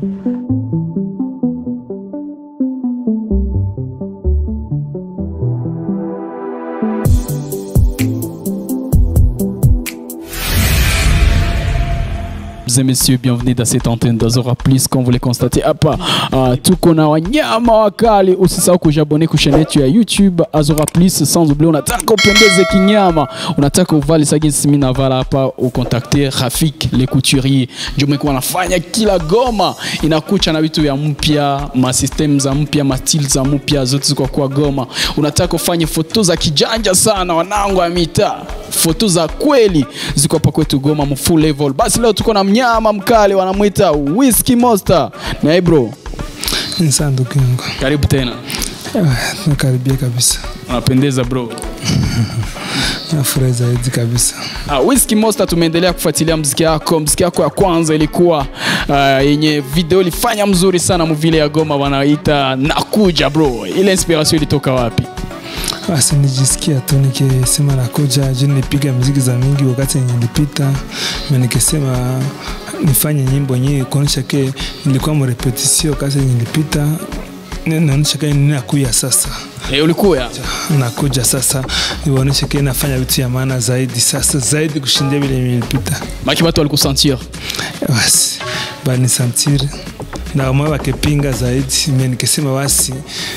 Mesdames et messieurs, bienvenue dans cette antenne d'Azora Plus. Comme vous le constatez hapa, uh, tuko na wanyama wakali. Usisahau kujabone ku chaîne yetu ya YouTube Azora Plus. Sans oublier, unataka upendeze kinyama, unataka uvali sagisi, mimi navala hapa, ukontakte Rafik le couturier, ndio mekuwa anafanya kila Goma inakucha na vitu vya mpya, ma system za mpya, ma style za mpya, zote ziko kwa Goma. Unataka ufanye foto za kijanja sana, wanangu wa mitaa foto za kweli ziko hapa kwetu Goma mu full level. Basi leo tuko na mnyama mkali wanamwita Whisky Monster. Na hey bro, Ni sawa ndugu yangu, karibu tena. Ah, nakaribia kabisa, Unapendeza bro. nafurahi zaidi kabisa. Ah, Whisky Monster, tumeendelea kufuatilia mziki yako. Mziki yako ya kwanza ilikuwa ah, yenye video ilifanya mzuri sana muvile ya Goma, wanaita nakuja bro. Ile inspiration ilitoka wapi? Basi nijisikia tu nikisema nakuja juu nilipiga muziki za mingi wakati yenye nilipita, na nikisema nifanye nyimbo yenyewe kuonyesha ke nilikuwa mrepetisio wakati yenye nilipita, ni- naonyesha ke ninakuya sasa Eh, ulikuwa nakuja sasa niwaonyeshe ke nafanya vitu ya maana zaidi sasa zaidi kushindia vile nilipita. maki watu walikusentir. basi banisantire na wamwe wakipinga zaidi me nikisema basi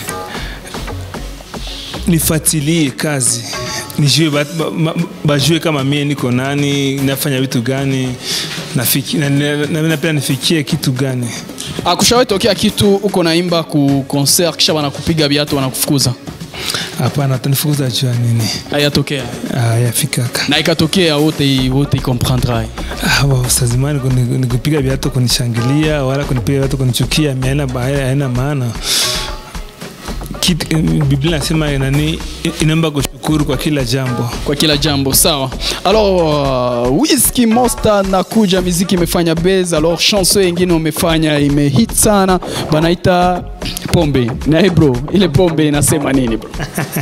nifatilie kazi nijue ba- ba- ma- bajue kama mie niko nani nafanya vitu gani nafiki- na- na- na- napenda nifikie kitu gani Ah, kushawahi tokea kitu uko naimba ku concert kisha wanakupiga viatu wanakufukuza? hapana tanifukuza jua nini Hayatokea. Ah, yafikaka na ikatokea wote wote comprendra Ah, wa- saa zimani kuni- nikupiga viatu kunishangilia wala kunipiga viatu kunichukia mi haina ba- haina maana Kit- biblia nasema nani inaomba kushukuru kwa kila jambo kwa kila jambo sawa alors uh, Whisky Monster nakuja miziki imefanya base alors chanson yengine umefanya imehit sana banaita pombe na hey bro ile pombe inasema nini bro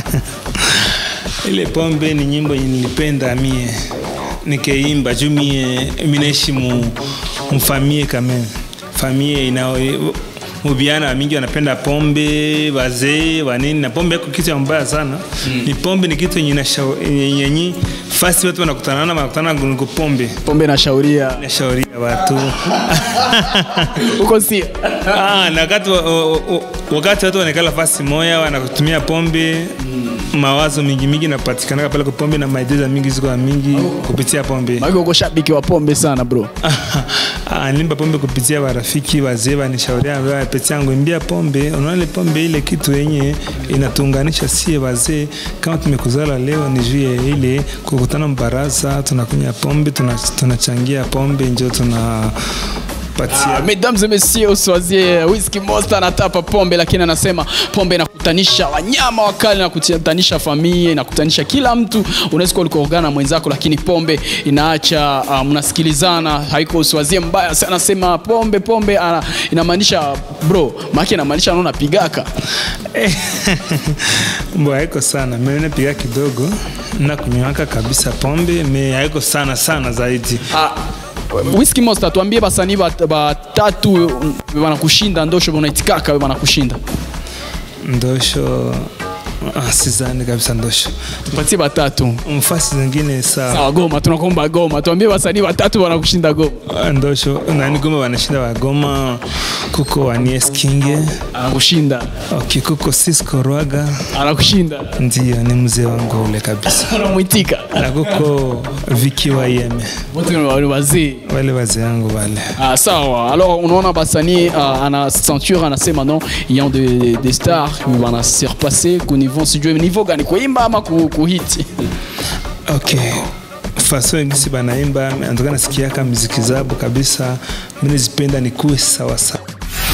ile pombe ni nyimbo yenye nilipenda mie nikeimba juu mie minaishi mu, mfamie kame famie ina mubiana mingi wanapenda pombe wazee wanini na pombe yako kitu ya mbaya sana mm. ni pombe ni kitu yenye inasha- yenye yenye fasi watu wanakutanana wanakutana niko pombe pombe nashauria nashauria watu uko si ah, na wakati, wa- wa- wa- wakati watu wanekala fasi moya wanakutumia pombe mawazo mingi mingi napatikanaka pale kwa pombe na maideza mingi ziko ya mingi kupitia pombe maki uko shabiki wa pombe sana bro Ah, nilimba pombe kupitia warafiki wazee wanishauria wapetia yangu imbia pombe unaona ile pombe ile kitu yenye inatuunganisha sie wazee kama tumekuzala leo ni juu ya ile kukutana mbaraza tunakunya pombe tuna- tunachangia pombe njo tunapatia mesdames et messieurs uswazie Whisky Monster anatapa pombe lakini anasema pombe inakutanisha wanyama wakali inakutanisha familia inakutanisha kila mtu unaweza kuwa ulikoogana na mwenzako lakini pombe inaacha uh, mnasikilizana haiko uswazie mbaya sana anasema pombe pombe uh, inamaanisha bro maki inamaanisha naona pigaka mbo haiko sana mimi napiga kidogo na kunywaka kabisa pombe me haiko sana sana zaidi uh, Whisky Monster tuambie basanii bat- batatu wanakushinda ndosho unaitikaka wanakushinda ndosho ah, sizani kabisa ndosho tupatie batatu mfasi zingine sawa sawa goma tunakomba goma tuambie basanii watatu wanakushinda goma Ah, ndosho nani goma wanashinda wagoma kuko wanies kinge anakushinda okay, kuko sisco rwaga anakushinda ndio ni mzee wangu ule kabisa unamwitika na kuko viki wa yeme wote ni wa- ni wazee wale wazee wangu wale Ah, sawa alors unaona basanii uh, ana ceinture anasema non ayant de, de star wana surpasse ku niveau sijue niveau gani kuimba ama ku, kuhiti okay faso ingisi banaimba antoka nasikiaka miziki zabo kabisa minizipenda nikuwe sawasawa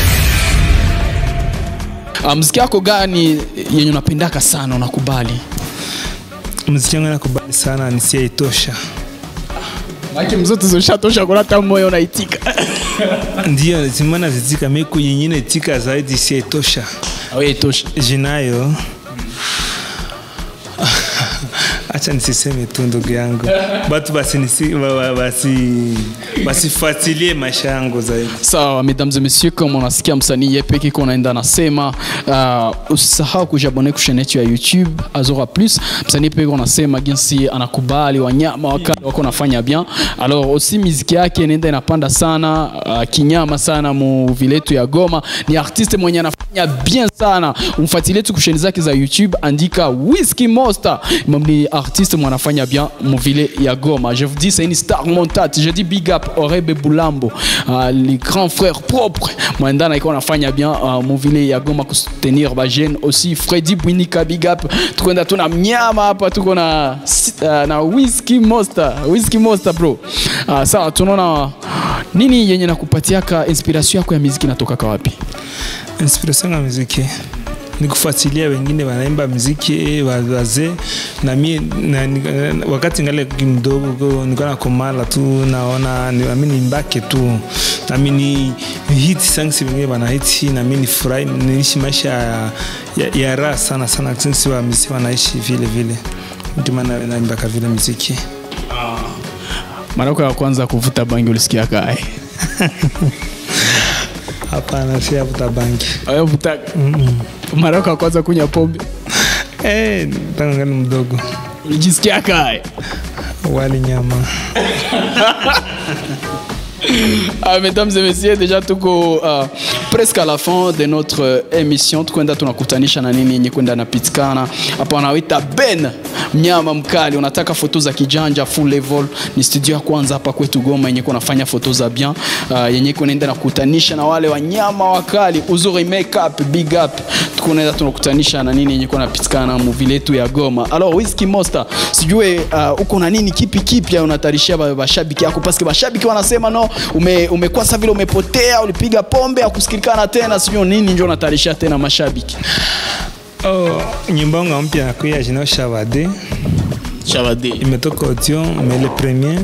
uh, mziki yako gani yenye unapendaka sana unakubali muziki wangu nakubali sana nisiaitosha maki mzote zoshatosha kuna hata moyo unaitika ndio zimana zitika miku yenyine itika zaidi isiaitosha awe itosha jinayo acha nisiseme tu ndugu yangu batu basi nisi- ba- ba- basi basifuatilie maisha yangu zaidi sawa mesdames et messieurs kama unasikia msanii yepeke ko naenda nasema uh, usisahau kujabone kushane yetu ya youtube azora plus msanii peke unasema jinsi anakubali wanyama wakali wako nafanya bien alors aussi miziki yake inaenda inapanda sana uh, kinyama sana mu vile yetu ya goma ni artiste mwenye anafanya bien sana umfuatilie tu kusheni zake za youtube andika whisky monster Mom ni artiste mwenye anafanya bien mu vile ya goma je vous dis c'est une star montante je dis big up orebe bulambo uh, les grands frères propres mwendana iko anafanya bien uh, mu vile ya goma kustenir bajene aussi fredi bwinika big up tukwenda tuna mnyama hapa tuko na uh, na whisky monster whisky monster bro uh, sawa tunaona nini yenye nakupatiaka inspiration yako ya muziki natokaka wapi inspiration ya muziki ni kufuatilia wengine wanaimba muziki wa- wazee na mi na, ni- wakati ngale mdogo nilikuwa nakomala tu naona ni- nami nimbake tu nami ni ni hit songs wengine wanahiti nami nifurahi niishi maisha ya, ya, ya raha sana sana jinsi wa muziki wanaishi vile vile ndio maana naimbaka vile muziki mara yako ya kwanza kuvuta bangi ulisikia kae hapana si avuta bangi ayavuta mara yako ya kwanza kunywa pombe eh tangu ngali mdogo ulijisikia kae wali nyama Ah, mesdames et messieurs, déjà tuko uh, presque à la fin de notre euh, émission. Tukwenda tunakutanisha na nini yenye kwenda napitikana hapa, wanaita Ben mnyama mkali. Unataka foto za kijanja full level, ni studio ya kwanza hapa kwetu Goma yenye kunafanya foto za bien uh, yenye kunaenda nakutanisha na wale wanyama wakali, uzuri makeup big up. Tukunaenda tunakutanisha na nini yenye kunapitikana mu vile yetu ya Goma. Alors Whisky Monster, sijue uh, uko na nini kipi kipya unatarishia ba- bashabiki yako, paske bashabiki wanasema no, ume, umekuwa sa vile umepotea, ulipiga pombe akusikilikana tena, sijue nini njo unatarishia tena mashabiki. oh, nyimbo yangu mpya nakuya jina Shavade Shavade. imetoka audio mais le premier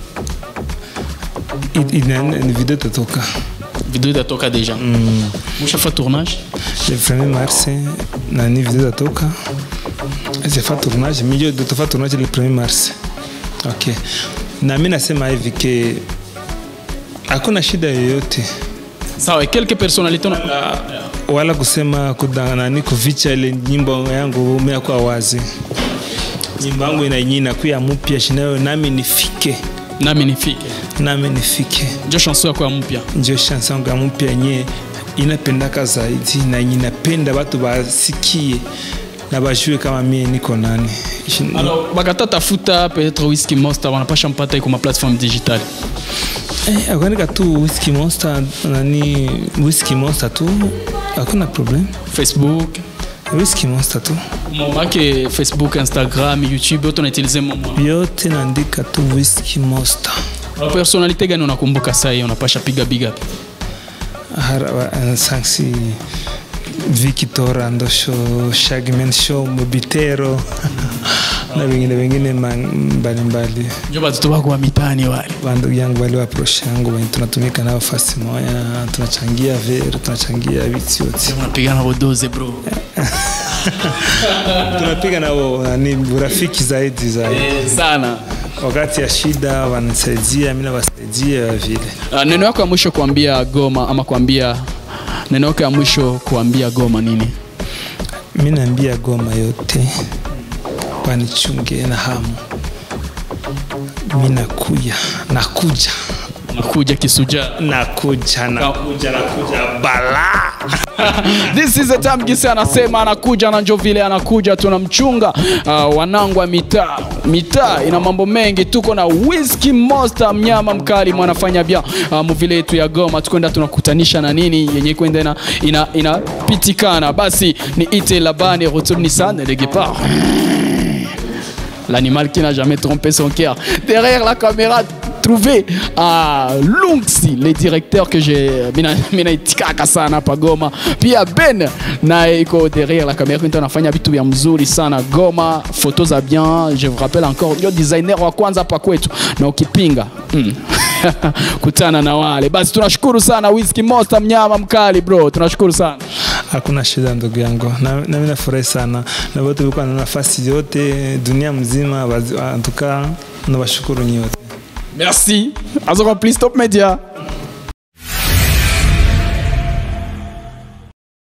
i- ina- ni video itatoka Video itatoka deja. Mm. Mushafa tournage? le premier mars nani video itatoka zefa tournage milio tofa tournage le premier mars ok na mi nasema hivi ke hakuna shida yoyote Sawa, quelques personnalités on wala kusema kuda- nani kuficha ile nyimbo yangu meakwa wazi nyimbo yangu inainyi nakuya mupya shinayo nami nifike nami nifike. nami nifike Njo chanson yako ya mpya. njo chanson yangu ya mupya yenye inapendaka zaidi na yenye inapenda watu basikie na bajue kama mie niko nani Shi- Alors, bakata tafuta peut-être Whisky Monster wanapasha mpata iko ma plateforme digitale. eh, akuandika tu whisky monster nani whisky monster tu hakuna problem Facebook, whisky monster tu momake Facebook, Instagram, YouTube, yote unautilize momo. yote naandika tu whisky monster Personalite gani unakumbuka saa hii unapasha piga big up? Hara- sanksi Victor Andosho Shagman Show Mobitero na wengine wengine ma- mbalimbali Njo batoto bako wa mitaani wale. bandugu yangu wale waproche yangu wenye tunatumika nao fasi moya tunachangia ver tunachangia vitu yote Unapigana bodoze bro. tunapiga nao nani urafiki zaidi zaidi Sana. wakati ya shida wanasaidia mi nawasaidia vile Uh, neno yako ya mwisho kuambia Goma ama kuambia neno yako ya mwisho kuambia Goma nini? mi naambia goma yote wanichunge na hamu mi nakuya nakuja Nakuja kisuja. nakuja nakuja nakuja bala This is the time Gise anasema anakuja na njo vile anakuja tunamchunga. Uh, wanangu wa mitaa, mitaa ina mambo mengi. Tuko na Whisky Monster, mnyama mkali mwanafanya bia uh, muvile yetu ya Goma, tukwenda tunakutanisha na nini yenye kwenda ina, ina, inapitikana. Basi ni ite labani retourne Nissan le guépard l'animal qui n'a jamais trompé son cœur. Derrière la caméra, trouvé à Lunksi, le directeur que j'ai mina mina itikaka sana hapa Goma. Pia Ben na iko derrière la caméra ndio anafanya vitu vya mzuri sana Goma, photos za bien. Je vous rappelle encore ndio designer wa kwanza hapa kwetu na ukipinga mm. kutana na wale basi. Tunashukuru sana Whisky Monster, mnyama mkali bro, tunashukuru sana. hakuna shida ndugu yangu na, na mimi nafurahi sana na wote wiko na nafasi yote dunia mzima wazi- antuka nawashukuru nyote Merci. Azora Plus Top Media.